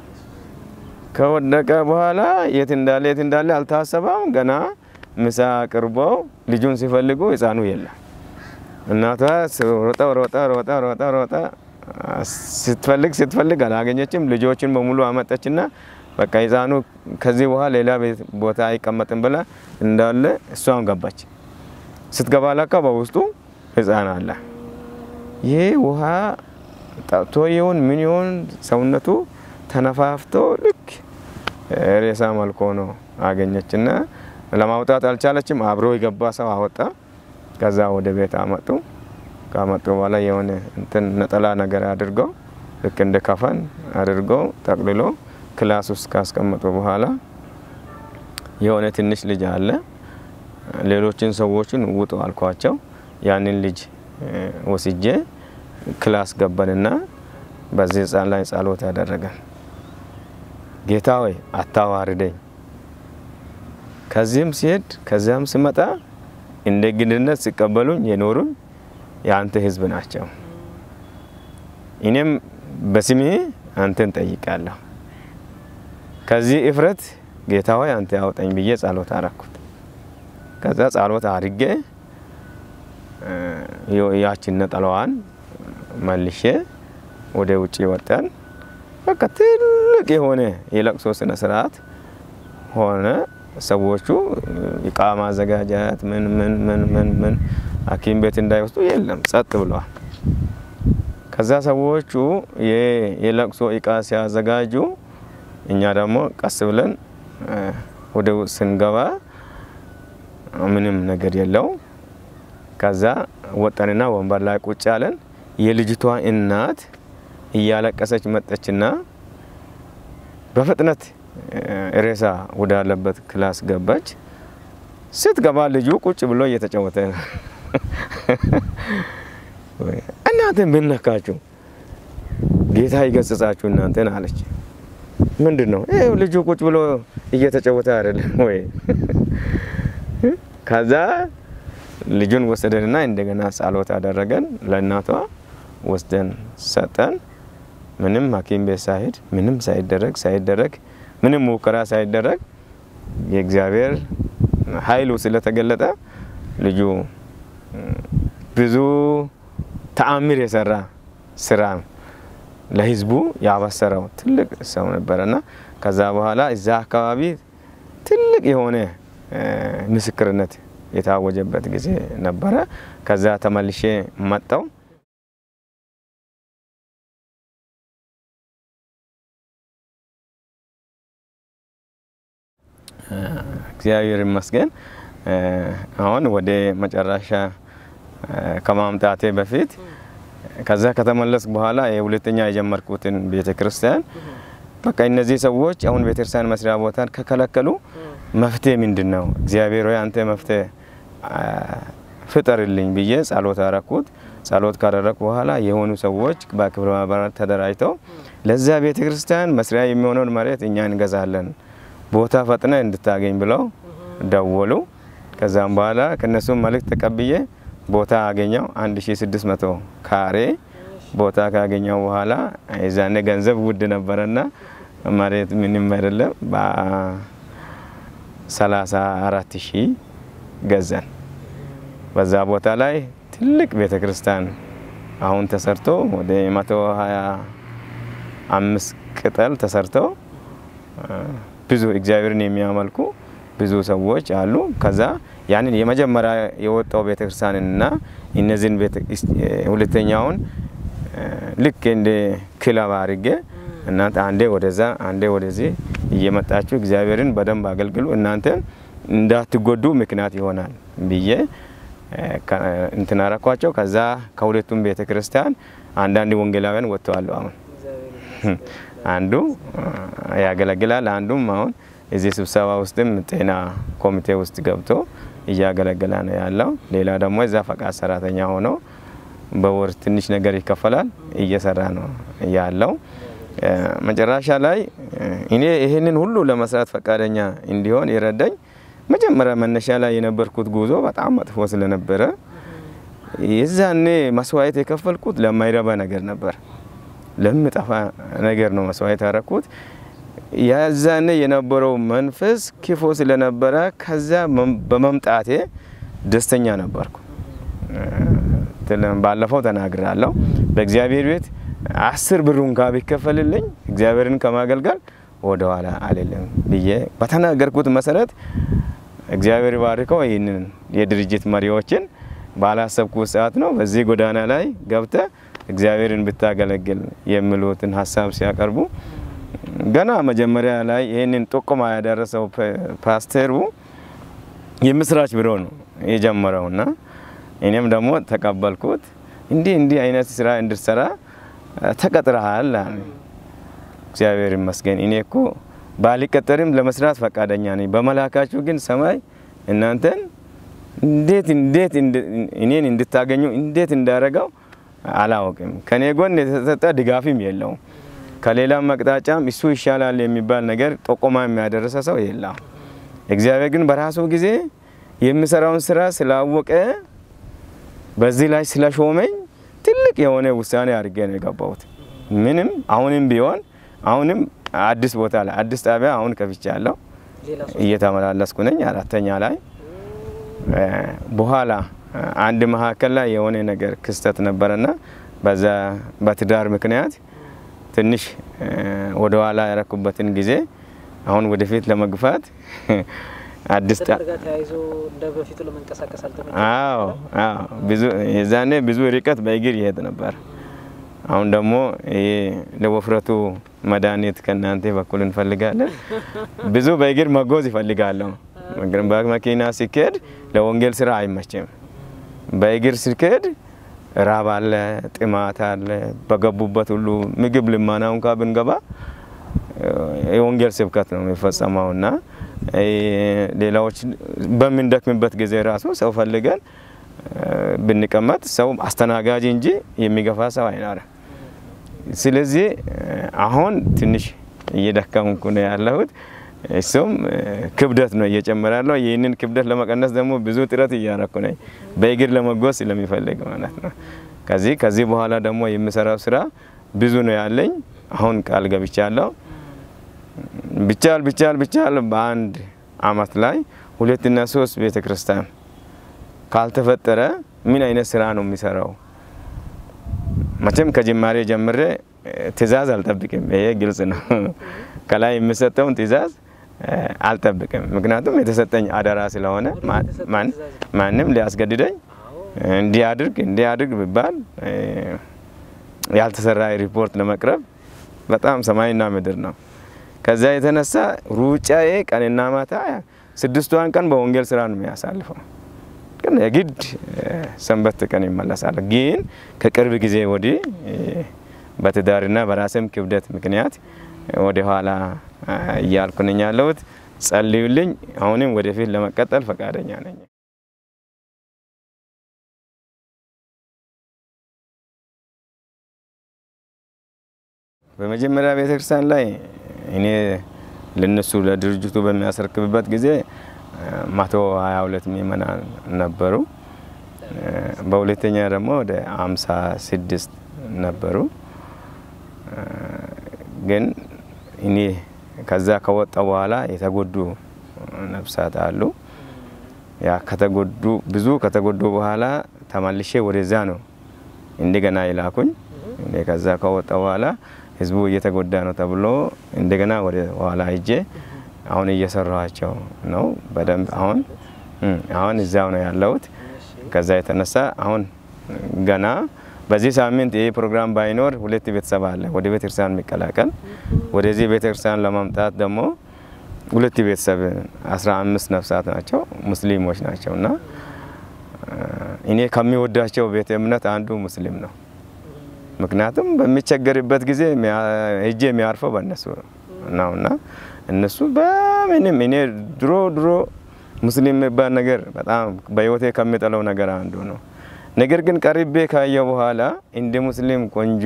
ከወደቀ በኋላ የት እንዳለ የት እንዳለ አልታሰበም። ገና ምሳ አቅርበው ልጁን ሲፈልጉ ህፃኑ የለም። እናቷ ሮጣ ሮጣ ሮጣ ሮጣ ሮጣ ስትፈልግ ስትፈልግ አላገኘችም። ልጆችን በሙሉ አመጠችና በቃ ህፃኑ ከዚህ በኋላ ሌላ ቦታ አይቀመጥም ብላ እንዳለ እሷን ገባች። ስትገባ ለካ በውስጡ ህፃን አለ። ይህ ውሃ ጠጥቶ ይሁን ምን ይሁን ሰውነቱ ተነፋፍቶ ልክ ሬሳ መልኮ ነው አገኘችና ለማውጣት አልቻለችም። አብሮ የገባ ሰው አወጣ። ከዛ ወደ ቤት አመጡ። ካመጡ በኋላ የሆነ እንትን ነጠላ ነገር አድርገው ልክ እንደ ከፈን አድርገው ጠቅልሎ ክላስ ውስጥ ካስቀመጡ በኋላ የሆነ ትንሽ ልጅ አለ። ሌሎችን ሰዎችን ውጡ አልኳቸው። ያንን ልጅ ወስጄ ክላስ ገባንና በዚህ ህፃን ላይ ጸሎት ያደረገን። ጌታ ሆይ አታዋርደኝ፣ ከዚህም ሲሄድ ከዚያም ስመጣ እንደ ግንድነት ሲቀበሉኝ የኖሩኝ የአንተ ህዝብ ናቸው። እኔም በስሜ አንተን ጠይቃለሁ። ከዚህ እፍረት ጌታ ሆይ አንተ ያውጠኝ ብዬ ጸሎት አረኩት። ከዛ ጸሎት አድርጌ ያችን ነጠላዋን መልሼ ወደ ውጭ ወጣን። በቃ ትልቅ የሆነ የለቅሶ ስነ ስርዓት ሆነ። ሰዎቹ እቃ ማዘጋጀት ምን ምን ምን ምን ምን ሐኪም ቤት እንዳይወስዱ የለም፣ ጸጥ ብለዋል። ከዛ ሰዎቹ የለቅሶ እቃ ሲያዘጋጁ እኛ ደግሞ ቀስ ብለን ወደ ውስጥ ስንገባ ምንም ነገር የለው። ከዛ ወጠንና ወንበር ላይ ቁጭ አለን። የልጅቷ እናት እያለቀሰች መጠችና በፍጥነት ሬሳ ወዳለበት ክላስ ገባች። ስትገባ ልጁ ቁጭ ብሎ እየተጫወተ ነው። እናንተ ምን ነካችሁ? ጌታ ይገስጻችሁ እናንተን አለች። ምንድን ነው ይኸው ልጁ ቁጭ ብሎ እየተጫወተ አይደለም ወይ? ከዛ ልጁን ወሰደንና እንደገና ጸሎት አደረገን። ለእናቷ ወስደን ሰጠን። ምንም ሐኪም ቤት ሳይሄድ ምንም ሳይደረግ ሳይደረግ ምንም ሙከራ ሳይደረግ የእግዚአብሔር ኃይሉ ስለተገለጠ ልጁ ብዙ ተአምር የሰራ ስራ ለህዝቡ ያበሰረው ትልቅ ሰው ነበረና ከዛ በኋላ እዛ አካባቢ ትልቅ የሆነ ምስክርነት የታወጀበት ጊዜ ነበረ። ከዛ ተመልሼ መጣው። እግዚአብሔር ይመስገን። አሁን ወደ መጨረሻ ከማምጣቴ በፊት ከዛ ከተመለስኩ በኋላ የሁለተኛ የጀመርኩትን ቤተ ክርስቲያን በቃ እነዚህ ሰዎች አሁን ቤተክርስቲያን መስሪያ ቦታን ከከለከሉ መፍትሄ ምንድን ነው? እግዚአብሔር ሆይ አንተ መፍትሄ ፍጠርልኝ ብዬ ጸሎት አረኩት። ጸሎት ካደረኩ በኋላ የሆኑ ሰዎች በክብረ ማህበራት ተደራጅተው ለዛ ቤተ ክርስቲያን መስሪያ የሚሆነውን መሬት እኛ እንገዛለን፣ ቦታ ፈጥነ እንድታገኝ ብለው ደወሉ። ከዛም በኋላ ከነሱም መልእክት ተቀብዬ ቦታ አገኘው 1600 ካሬ ቦታ ካገኘው በኋላ የዛኔ ገንዘብ ውድ ነበረና መሬት ምንም አይደለም በ34 ሺህ ገዛን። በዛ ቦታ ላይ ትልቅ ቤተ ክርስቲያን አሁን ተሰርቶ ወደ 125 ቅጠል ተሰርቶ ብዙ እግዚአብሔርን የሚያመልኩ ብዙ ሰዎች አሉ። ከዛ ያንን የመጀመሪያ የወጣው ቤተክርስቲያንና እነዚህን ሁለተኛውን ልክ እንደ ክለብ አድርጌ እናንተ አንዴ ወደዛ አንዴ ወደዚህ እየመጣችሁ እግዚአብሔርን በደንብ አገልግሉ፣ እናንተ እንዳትጎዱ ምክንያት ይሆናል ብዬ እንትን አረኳቸው። ከዛ ከሁለቱም ቤተ ክርስቲያን አንዳንድ ወንጌላውያን ወጥተዋል። አሁን አንዱ ያገለግላል፣ አንዱም አሁን እዚህ ስብሰባ ውስጥም ጤና ኮሚቴ ውስጥ ገብቶ እያገለገለ ነው ያለው። ሌላ ደግሞ እዛ ፈቃድ ሰራተኛ ሆኖ በወር ትንሽ ነገር ይከፈላል እየሰራ ነው ያለው። መጨረሻ ላይ እኔ ይህንን ሁሉ ለመስራት ፈቃደኛ እንዲሆን የረዳኝ መጀመሪያ መነሻ ላይ የነበርኩት ጉዞ በጣም መጥፎ ስለነበረ የዛኔ መስዋዕት የከፈልኩት ለማይረባ ነገር ነበር፣ ለምጠፋ ነገር ነው መስዋዕት ያረኩት። ያዛኔ የነበረው መንፈስ ክፉ ስለነበረ ከዛ በመምጣቴ ደስተኛ ነበርኩ። ባለፈው ተናግራለሁ። በእግዚአብሔር ቤት አስር ብር እንኳ ቢከፈልልኝ እግዚአብሔርን ከማገልገል ወደኋላ አልልም ብዬ በተናገርኩት መሰረት እግዚአብሔር ባርከው ይህንን የድርጅት መሪዎችን ባላሰብኩት ሰዓት ነው በዚህ ጎዳና ላይ ገብተ እግዚአብሔርን ብታገለግል የሚሉትን ሀሳብ ሲያቀርቡ ገና መጀመሪያ ላይ ይህንን ጥቆማ ያደረሰው ፓስተሩ የምስራች ብሎ ነው የጀመረውና እኔም ደግሞ ተቀበልኩት። እንዲህ እንዲህ አይነት ስራ እንድትሰራ ተቀጥረሃል። እግዚአብሔር ይመስገን። እኔ እኮ ባልቀጠርም ለመስራት ፈቃደኛ ነኝ። በመላካችሁ ግን ሰማይ እናንተን እንዴት እንዴት እኔን እንድታገኙ እንዴት እንዳረገው አላወቅም። ከኔ ጎን የተሰጠ ድጋፍም የለውም። ከሌላም መቅጣጫም እሱ ይሻላል የሚባል ነገር ጠቆማ የሚያደረሰ ሰው የለም። እግዚአብሔር ግን በራሱ ጊዜ የሚሰራውን ስራ ስላወቀ በዚህ ላይ ስለሾመኝ ትልቅ የሆነ ውሳኔ አድርጌ ነው የገባሁት። ምንም አሁንም ቢሆን አሁንም አዲስ ቦታ ላይ አዲስ ጣቢያ አሁን ከፍቻለሁ፣ እየተመላለስኩ ነኝ። አራተኛ ላይ በኋላ አንድ መካከል ላይ የሆነ ነገር ክስተት ነበረና በዛ በትዳር ምክንያት ትንሽ ወደ ኋላ ያረኩበትን ጊዜ አሁን ወደፊት ለመግፋት አዲስ ትዳር ጋር ተያይዞ እንደ በፊቱ ለመንቀሳቀስ አልተመቸም። አዎ አዎ፣ ብዙ የዛኔ ብዙ ርቀት በእግር ይሄድ ነበር። አሁን ደግሞ ይሄ ለወፍረቱ መድኃኒት ከእናንተ በኩል እንፈልጋለን። ብዙ በእግር መጎዝ ይፈልጋለሁ። በመኪና ሲኬድ ለወንጌል ስራ አይመችም። በእግር ሲኬድ ራብ አለ፣ ጥማት አለ። በገቡበት ሁሉ ምግብ ልማና እንኳ ብንገባ የወንጌል ስብከት ነው የሚፈጸመው እና ሌላዎች በምንደክምበት ጊዜ ራሱ ሰው ፈልገን ብንቀመጥ ሰው አስተናጋጅ እንጂ የሚገፋ ሰው አይኖርም። ስለዚህ አሁን ትንሽ እየደከምኩ ነው ያለሁት። እሱም ክብደት ነው እየጨመረ ያለው። ይህንን ክብደት ለመቀነስ ደግሞ ብዙ ጥረት እያረኩ ነኝ፣ በእግር ለመጓዝ ስለሚፈልግ ማለት ነው። ከዚህ ከዚህ በኋላ ደግሞ የምሰራው ስራ ብዙ ነው ያለኝ። አሁን ቃል ገብቻለሁ። ብቻል ብቻል ብቻል በአንድ አመት ላይ ሁለትና ሶስት ቤተ ክርስቲያን ካልተፈጠረ ምን አይነት ስራ ነው የሚሰራው? መቼም ከጅማሬ ጀምሬ ትእዛዝ አልጠብቅም። ይሄ ግልጽ ነው። ከላይ የሚሰጠውን ትእዛዝ አልጠብቅም። ምክንያቱም የተሰጠኝ አደራ ስለሆነ ማንም ሊያስገድደኝ እንዲያድርግ እንዲያድርግ ቢባል ያልተሰራ ሪፖርት ለመቅረብ በጣም ሰማይና ምድር ነው። ከዛ የተነሳ ሩጫዬ ቀንና ማታ ስድስቷን ቀን በወንጌል ስራ ነው የሚያሳልፈው። ግን የግድ ሰንበት ቀን ይመለሳል። ግን ከቅርብ ጊዜ ወዲህ በትዳርና በራስም ክብደት ምክንያት ወደ ኋላ እያልኩ ነኝ ያለሁት። ጸልዩልኝ። አሁንም ወደፊት ለመቀጠል ፈቃደኛ ነኝ። በመጀመሪያ ቤተክርስቲያን ላይ እኔ ለነሱ ለድርጅቱ በሚያስረክብበት ጊዜ መቶ ሀያ ሁለት ምእመናን ነበሩ። በሁለተኛ ደግሞ ወደ አምሳ ስድስት ነበሩ። ግን እኔ ከዛ ከወጣ በኋላ የተጎዱ ነፍሳት አሉ። ያ ከተጎዱ ብዙ ከተጎዱ በኋላ ተመልሼ ወደዛ ነው እንደገና ይላኩኝ። እኔ ከዛ ከወጣ በኋላ ህዝቡ እየተጎዳ ነው ተብሎ እንደገና ወደ ኋላ ሂጄ አሁን እየሰራኋቸው ነው በደንብ አሁን አሁን እዚያው ነው ያለሁት። ከዛ የተነሳ አሁን ገና በዚህ ሳምንት ይህ ፕሮግራም ባይኖር ሁለት ቤተሰብ አለ ወደ ቤተክርስቲያን የሚቀላቀል ወደዚህ ቤተክርስቲያን ለማምጣት ደግሞ ሁለት ቤተሰብ አስራ አምስት ነፍሳት ናቸው ሙስሊሞች ናቸው እና እኔ ከሚወዳቸው ቤተ እምነት አንዱ ሙስሊም ነው። ምክንያቱም በሚቸገርበት ጊዜ ሄጄ የሚያርፈው በእነሱ ነው እና እነሱ በምንም እኔ ድሮ ድሮ ሙስሊም የሚባል ነገር በጣም በህይወቴ ከሚጠለው ነገር አንዱ ነው። ነገር ግን ቀርቤ ካየው በኋላ እንደ ሙስሊም ቆንጆ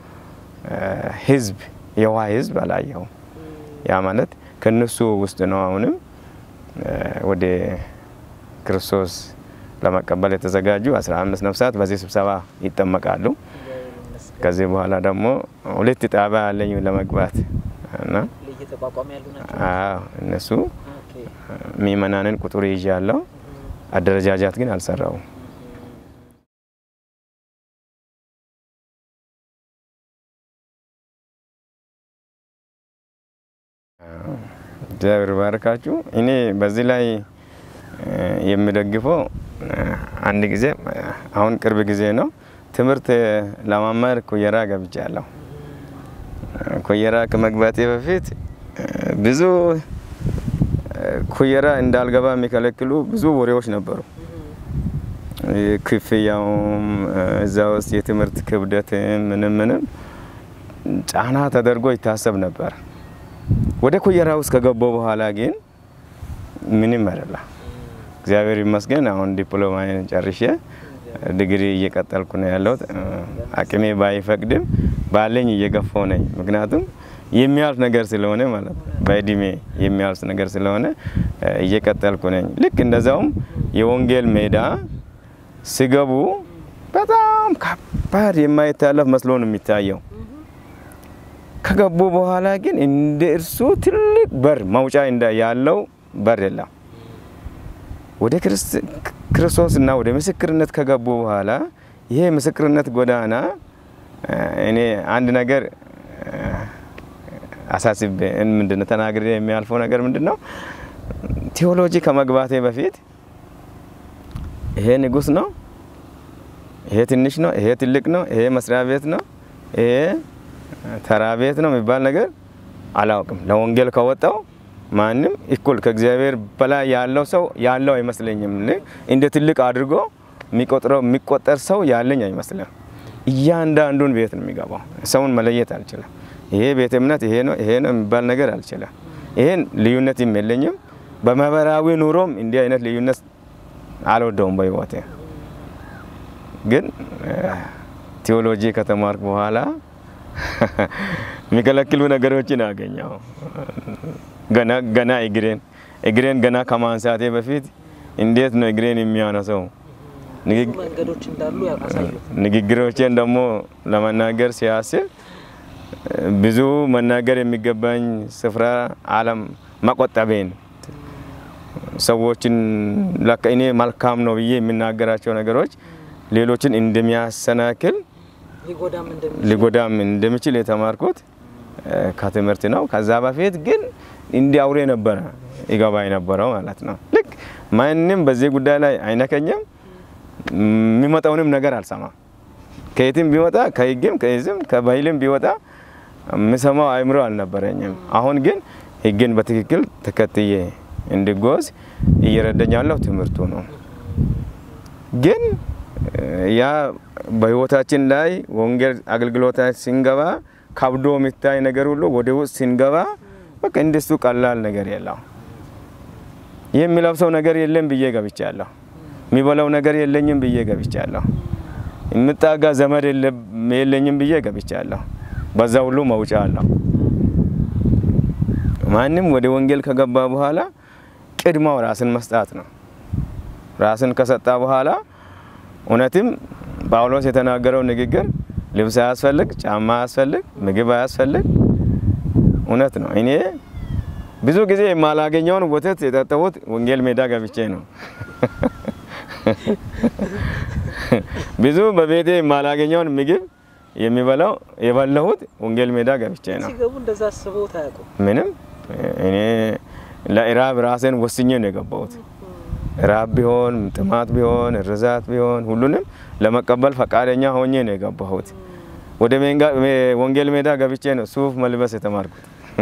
ህዝብ የዋ ህዝብ አላየሁም። ያ ማለት ከነሱ ውስጥ ነው አሁንም ወደ ክርስቶስ ለመቀበል የተዘጋጁ አስራ አምስት ነፍሳት በዚህ ስብሰባ ይጠመቃሉ። ከዚህ በኋላ ደግሞ ሁለት ጣቢያ አለኝ ለመግባት እና እየተቋቋሙ ያሉ ናቸው። አዎ እነሱ ምእመናንን ቁጥር ይዤ ያለው አደረጃጃት ግን አልሰራውም። እግዚአብሔር ባርካችሁ። እኔ በዚህ ላይ የሚደግፈው አንድ ጊዜ አሁን ቅርብ ጊዜ ነው ትምህርት ለማማር ኩየራ ገብቻለሁ። ኩየራ ከመግባቴ በፊት ብዙ ኩየራ እንዳልገባ የሚከለክሉ ብዙ ወሬዎች ነበሩ። ክፍያውም እዛ ውስጥ የትምህርት ክብደትም ምንም ምንም ጫና ተደርጎ ይታሰብ ነበር። ወደ ኩየራ ውስጥ ከገባው በኋላ ግን ምንም አይደለም። እግዚአብሔር ይመስገን አሁን ዲፕሎማዬን ጨርሼ ዲግሪ እየቀጠልኩ ነው ያለሁት። አቅሜ ባይፈቅድም ባለኝ እየገፋው ነኝ። ምክንያቱም የሚያልፍ ነገር ስለሆነ ማለት ነው። በእድሜ የሚያልፍ ነገር ስለሆነ እየቀጠልኩ ነኝ። ልክ እንደዛውም የወንጌል ሜዳ ሲገቡ በጣም ከባድ የማይታለፍ መስሎ ነው የሚታየው። ከገቡ በኋላ ግን እንደ እርሱ ትልቅ በር መውጫ ያለው በር የለም። ወደ ክርስቶስና ወደ ምስክርነት ከገቡ በኋላ ይሄ ምስክርነት ጎዳና እኔ አንድ ነገር አሳስቤ ምንድን ነው ተናግሬ የሚያልፈው ነገር ምንድን ነው? ቴዎሎጂ ከመግባቴ በፊት ይሄ ንጉሥ ነው፣ ይሄ ትንሽ ነው፣ ይሄ ትልቅ ነው፣ ይሄ መስሪያ ቤት ነው፣ ይሄ ተራ ቤት ነው የሚባል ነገር አላውቅም። ለወንጌል ከወጣው ማንም እኩል ከእግዚአብሔር በላይ ያለው ሰው ያለው አይመስለኝም። እንደ ትልቅ አድርጎ የሚቆጥረው የሚቆጠር ሰው ያለኝ አይመስልም። እያንዳንዱን ቤት ነው የሚገባው። ሰውን መለየት አልችልም። ይሄ ቤተ እምነት ይሄ ነው ይሄ ነው የሚባል ነገር አልችልም። ይሄን ልዩነትም የለኝም። በማህበራዊ ኑሮም እንዲህ አይነት ልዩነት አልወደውም በህይወቴ። ግን ቴዎሎጂ ከተማርኩ በኋላ የሚከለክሉ ነገሮችን አገኘው። ገና ገና እግሬን እግሬን ገና ከማንሳቴ በፊት እንዴት ነው እግሬን የሚያነሰው? መንገዶች እንዳሉ ያሳዩ። ንግግሮቼን ደግሞ ለመናገር ሲያስብ ብዙ መናገር የሚገባኝ ስፍራ አለም መቆጠቤን ሰዎችን ለካ እኔ መልካም ነው ብዬ የሚናገራቸው ነገሮች ሌሎችን እንደሚያሰናክል ሊጎዳም እንደሚ ሊጎዳም እንደሚችል የተማርኩት ከትምህርት ነው። ከዛ በፊት ግን እንዲህ አውሬ ነበረ ይገባ የነበረው ማለት ነው። ልክ ማንም በዚህ ጉዳይ ላይ አይነከኝም፣ የሚመጣውንም ነገር አልሰማም። ከየትም ቢወጣ ከህግም ከህዝም ከባህልም ቢወጣ የምሰማው አእምሮ አልነበረኝም። አሁን ግን ህግን በትክክል ተከትዬ እንድጓዝ እየረዳኝ ያለው ትምህርቱ ነው። ግን ያ በህይወታችን ላይ ወንጌል አገልግሎታችን ስንገባ ከብዶ የሚታይ ነገር ሁሉ ወደ ውስጥ ስንገባ በቃ እንደሱ ቀላል ነገር የለው። የሚለብሰው ነገር የለም ብዬ ገብቻለሁ። የሚበላው ነገር የለኝም ብዬ ገብቻለሁ። የምጣጋ ዘመድ የለኝም ብዬ ገብቻለሁ። በዛ ሁሉ መውጫ አለው። ማንም ወደ ወንጌል ከገባ በኋላ ቅድማው ራስን መስጣት ነው። ራስን ከሰጣ በኋላ እውነትም ጳውሎስ የተናገረው ንግግር ልብስ አያስፈልግ፣ ጫማ አያስፈልግ፣ ምግብ አያስፈልግ እውነት ነው። እኔ ብዙ ጊዜ የማላገኘውን ወተት የጠጣሁት ወንጌል ሜዳ ገብቼ ነው። ብዙ በቤቴ የማላገኘውን ምግብ የሚበላው የበላሁት ወንጌል ሜዳ ገብቼ ነው። ሲገቡ እንደዛ አስበውት አያውቁም። ምንም እኔ ለኢራብ ራሴን ወስኜ ነው የገባሁት። ራብ ቢሆን ጥማት ቢሆን ርዛት ቢሆን ሁሉንም ለመቀበል ፈቃደኛ ሆኜ ነው የገባሁት። ወደ ወንጌል ሜዳ ገብቼ ነው ሱፍ መልበስ የተማርኩት።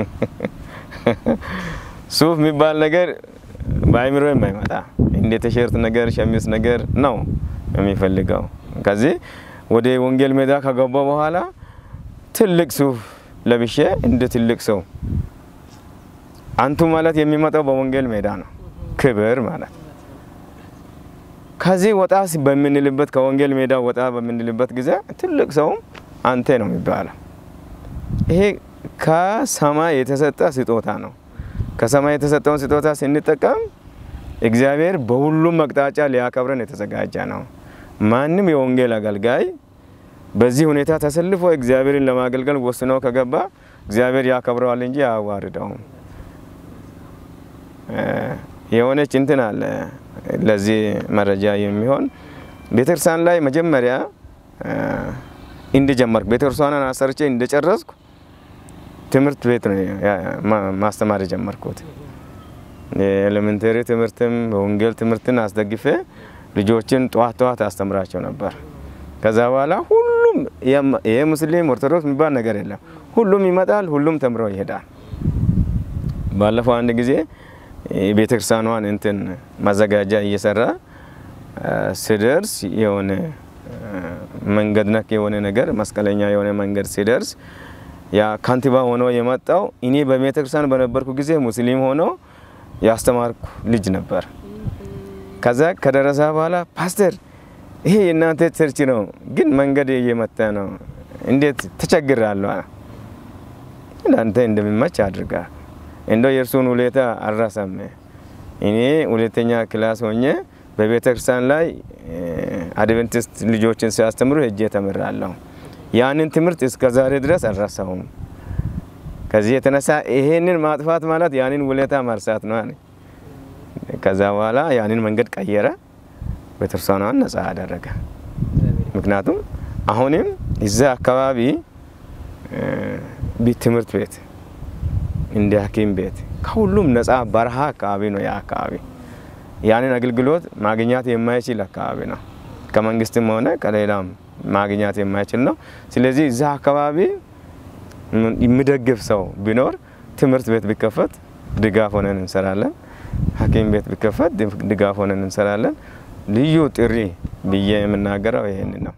ሱፍ የሚባል ነገር በአይምሮ የማይመጣ እንደ ቲሸርት ነገር ሸሚዝ ነገር ነው የሚፈልገው። ከዚህ ወደ ወንጌል ሜዳ ከገባ በኋላ ትልቅ ሱፍ ለብሼ እንደ ትልቅ ሰው አንቱ ማለት የሚመጣው በወንጌል ሜዳ ነው፣ ክብር ማለት ከዚህ ወጣ በምንልበት ከወንጌል ሜዳ ወጣ በምንልበት ጊዜ ትልቅ ሰውም አንተ ነው የሚባለው። ይሄ ከሰማይ የተሰጠ ስጦታ ነው። ከሰማይ የተሰጠውን ስጦታ ስንጠቀም እግዚአብሔር በሁሉም አቅጣጫ ሊያከብረን የተዘጋጀ ነው። ማንም የወንጌል አገልጋይ በዚህ ሁኔታ ተሰልፎ እግዚአብሔርን ለማገልገል ወስኖ ከገባ እግዚአብሔር ያከብረዋል እንጂ አያዋርደውም። የሆነች እንትን አለ ለዚህ መረጃ የሚሆን ቤተክርስቲያን ላይ መጀመሪያ እንደጀመርኩ ቤተክርስቲያንን አሰርቼ እንደጨረስኩ ትምህርት ቤት ነው ማስተማር የጀመርኩት። የኤሌመንተሪ ትምህርትም በወንጌል ትምህርትን አስደግፌ ልጆችን ጠዋት ጠዋት አስተምራቸው ነበር። ከዛ በኋላ ሁሉም ይሄ ሙስሊም ኦርቶዶክስ የሚባል ነገር የለም። ሁሉም ይመጣል፣ ሁሉም ተምሮ ይሄዳል። ባለፈው አንድ ጊዜ ቤተክርስቲያኗን እንትን ማዘጋጃ እየሰራ ስደርስ የሆነ መንገድ ነክ የሆነ ነገር መስቀለኛ የሆነ መንገድ ሲደርስ ያ ካንቲባ ሆኖ የመጣው እኔ በቤተክርስቲያን በነበርኩ ጊዜ ሙስሊም ሆኖ ያስተማርኩ ልጅ ነበር። ከዛ ከደረሰ በኋላ ፓስተር፣ ይሄ የእናንተ ቸርች ነው፣ ግን መንገድ እየመታ ነው፣ እንዴት ተቸግራለሁ። ለአንተ እንደሚመች አድርጋ እንደው የእርሱን ሁኔታ አልረሳም። እኔ ሁለተኛ ክላስ ሆኜ በቤተ ክርስቲያን ላይ አድቨንቲስት ልጆችን ሲያስተምሩ ሄጄ ተምራለሁ። ያንን ትምህርት እስከ ዛሬ ድረስ አልረሳሁም። ከዚህ የተነሳ ይሄንን ማጥፋት ማለት ያንን ውለታ ማርሳት ነው። ከዛ በኋላ ያንን መንገድ ቀየረ፣ ቤተክርስቲያኗን ነጻ አደረገ። ምክንያቱም አሁንም እዛ አካባቢ ትምህርት ቤት እንደ ሐኪም ቤት ከሁሉም ነጻ በረሃ አካባቢ ነው። ያ አካባቢ ያንን አገልግሎት ማግኘት የማይችል አካባቢ ነው። ከመንግስትም ሆነ ከሌላም ማግኘት የማይችል ነው። ስለዚህ እዛ አካባቢ የሚደግፍ ሰው ቢኖር ትምህርት ቤት ቢከፈት ድጋፍ ሆነን እንሰራለን። ሐኪም ቤት ቢከፈት ድጋፍ ሆነን እንሰራለን። ልዩ ጥሪ ብዬ የምናገረው ይሄንን ነው።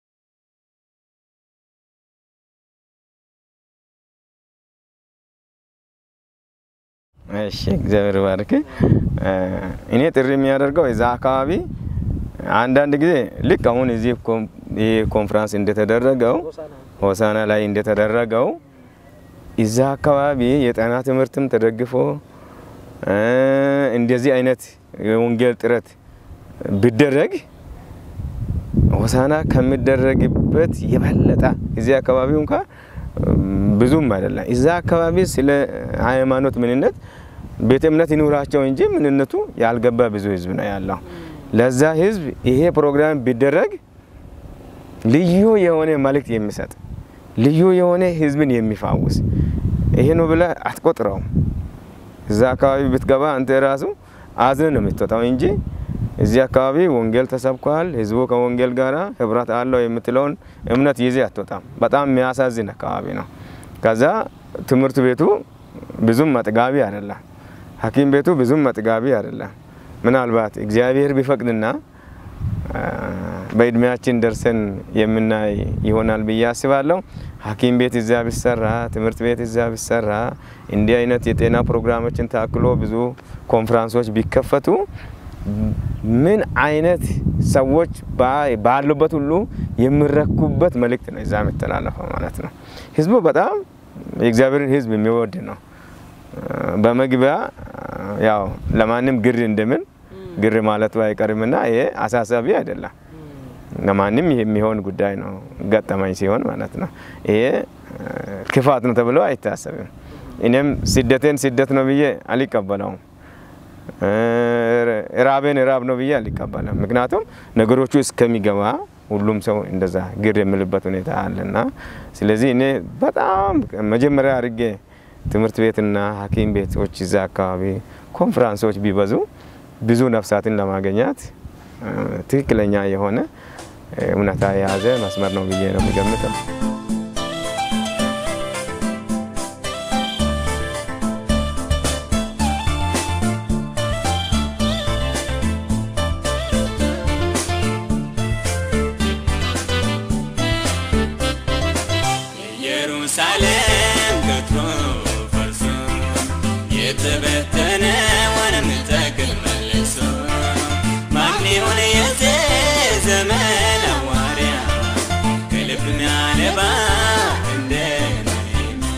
እሺ እግዚአብሔር ባርክ። እኔ ጥሪ የሚያደርገው እዛ አካባቢ አንዳንድ ጊዜ ልክ አሁን እዚህ ይህ ኮንፍራንስ እንደተደረገው ሆሳና ላይ እንደተደረገው እዛ አካባቢ የጤና ትምህርትም ተደግፎ እንደዚህ አይነት የወንጌል ጥረት ቢደረግ ሆሳና ከሚደረግበት የበለጠ እዚህ አካባቢ እንኳ ብዙም አይደለም። እዛ አካባቢ ስለ ሃይማኖት ምንነት ቤተ እምነት ይኑራቸው እንጂ ምንነቱ ያልገባ ብዙ ህዝብ ነው ያለው። ለዛ ህዝብ ይሄ ፕሮግራም ቢደረግ ልዩ የሆነ መልእክት የሚሰጥ ልዩ የሆነ ህዝብን የሚፋውስ ይሄ ነው ብለህ አትቆጥረውም። እዛ አካባቢ ብትገባ አንተ ራሱ አዝነ ነው የምትወጣው እንጂ እዚህ አካባቢ ወንጌል ተሰብኳል፣ ህዝቡ ከወንጌል ጋር ህብረት አለው የምትለውን እምነት ይዜ አትወጣም። በጣም የሚያሳዝን አካባቢ ነው። ከዛ ትምህርት ቤቱ ብዙም መጥጋቢ አይደለም። ሐኪም ቤቱ ብዙም መጥጋቢ አይደለም። ምናልባት እግዚአብሔር ቢፈቅድና በእድሜያችን ደርሰን የምናይ ይሆናል ብዬ አስባለሁ። ሐኪም ቤት እዛ ቢሰራ፣ ትምህርት ቤት እዛ ቢሰራ፣ እንዲህ አይነት የጤና ፕሮግራሞችን ታክሎ ብዙ ኮንፍራንሶች ቢከፈቱ ምን አይነት ሰዎች ባሉበት ሁሉ የሚረኩበት መልእክት ነው እዛ የሚተላለፈው ማለት ነው። ህዝቡ በጣም የእግዚአብሔርን ህዝብ የሚወድ ነው። በመግቢያ ያው ለማንም ግር እንደምን ግር ማለቱ አይቀርምና ይሄ አሳሳቢ አይደለም። ለማንም የሚሆን ጉዳይ ነው ገጠመኝ ሲሆን ማለት ነው። ይሄ ክፋት ነው ተብሎ አይታሰብም። እኔም ስደቴን ስደት ነው ብዬ አልቀበለውም። ራቤን ራብ ነው ብዬ አልቀበለም። ምክንያቱም ነገሮቹ እስከሚገባ ሁሉም ሰው እንደዛ ግር የሚልበት ሁኔታ አለና ስለዚህ እኔ በጣም መጀመሪያ አድርጌ ትምህርት ቤትና ሐኪም ቤቶች እዛ አካባቢ ኮንፈራንሶች ቢበዙ ብዙ ነፍሳትን ለማገኛት ትክክለኛ የሆነ እውነታ የያዘ መስመር ነው ብዬ ነው የሚገምተው። ኢየሩሳሌም ገትሮ ፈርሶ የተበተነ ወንም ጠግን መልሶ ማን ይሁን የዚህ ዘመን ሐዋርያ ከልብ ሚያነባ እንደ ነህምያ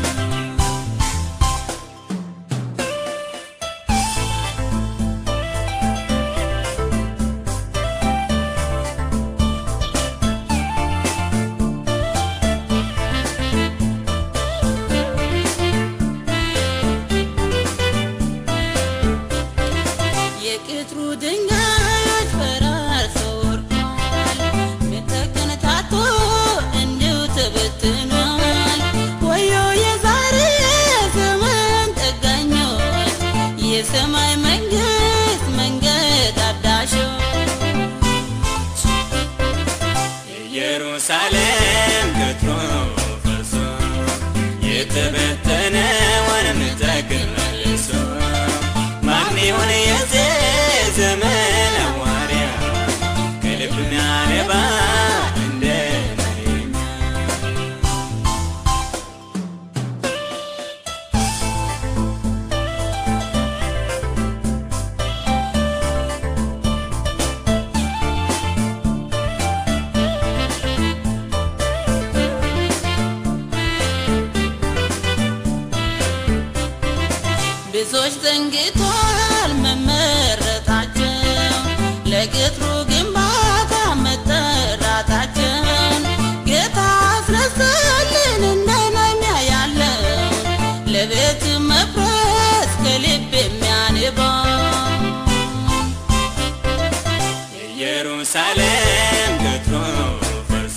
የቅጥሩ ድንጋዮች ፈራርሰው ወድቀዋል። ቤተ ክህነቱ እንዲሁ ተበትኗል። ወዮ የዛሬ ዘመን ጠጋኞች፣ የሰማይ መንግስት መንገድ አዳሾች ኢየሩሳሌም ገትሮ ፈርሶ የተበተነ ወንም ጠግን መልሶ ማን ይሁን የዚህ ዘመን ሐዋርያ ከልብ ሚያነባ እንደ ነህምያ ብዙዎች ዘንግቷል መመረጣቸው ለቅጥሩ ግንባታ መጠራታቸውን ጌታ አስረሳልን እንደ ነህምያ ያለው ለቤት መፍረስ ከልብ የሚያንባው ኢየሩሳሌም ገትሮ ፈርሶ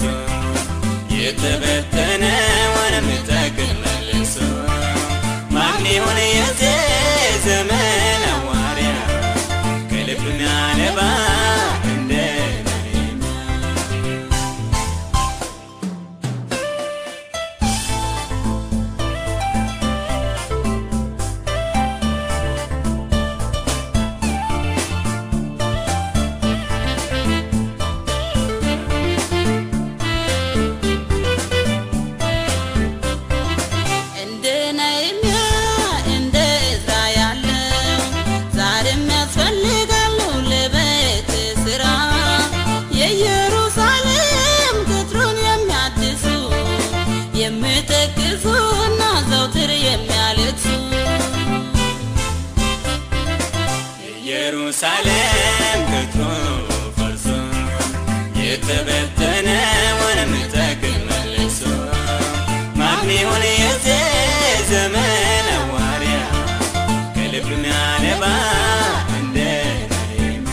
የተበተነ ወንም ጠግን መልሶ ማን ይሁን የዚህ ዘመን ሐዋርያ ከልብ ሚያነባ እንደ ነህምያ እንደ ነህምያ እንደ ዕዝራ ያለው ዛሬም ያስፈልጋሉ ለቤት ስራ የኢየሩሳሌም ቅጥሩን የሚያድሱ የሚጠቅሱና ዘውትር የሚያለቅሱ ኢየሩሳሌም ገትሮ ፈርሶ የተበተነ ወንም ጠግን መልሶ ማን ይሁን የዚህ ዘመን ሐዋርያ ከልብ ሚያነባ እንደ ነህምያ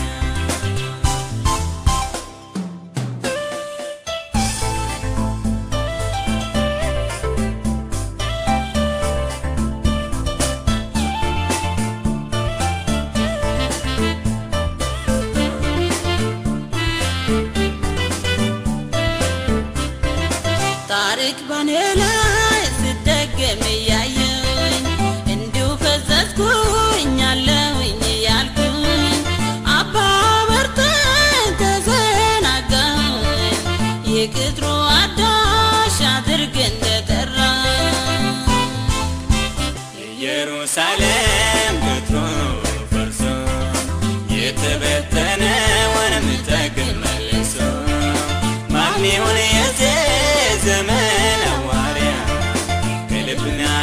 ታሪክ በኔ ላይ ስደ እያየሁኝ እንዲሁ ፈዘዝኩኝ አለሁኝ እያልኩኝ አባ በርተን ተዘናጋሁኝ የቅጥሩ አዳሽ አድርግ እንደጠራ ኢየሩሳሌም ቅጥሩ ፈርሶ የተበተነውንም ጠግን መልሶ ማን ይሁን የዚህ ዘመን ሐዋርያ ከልብ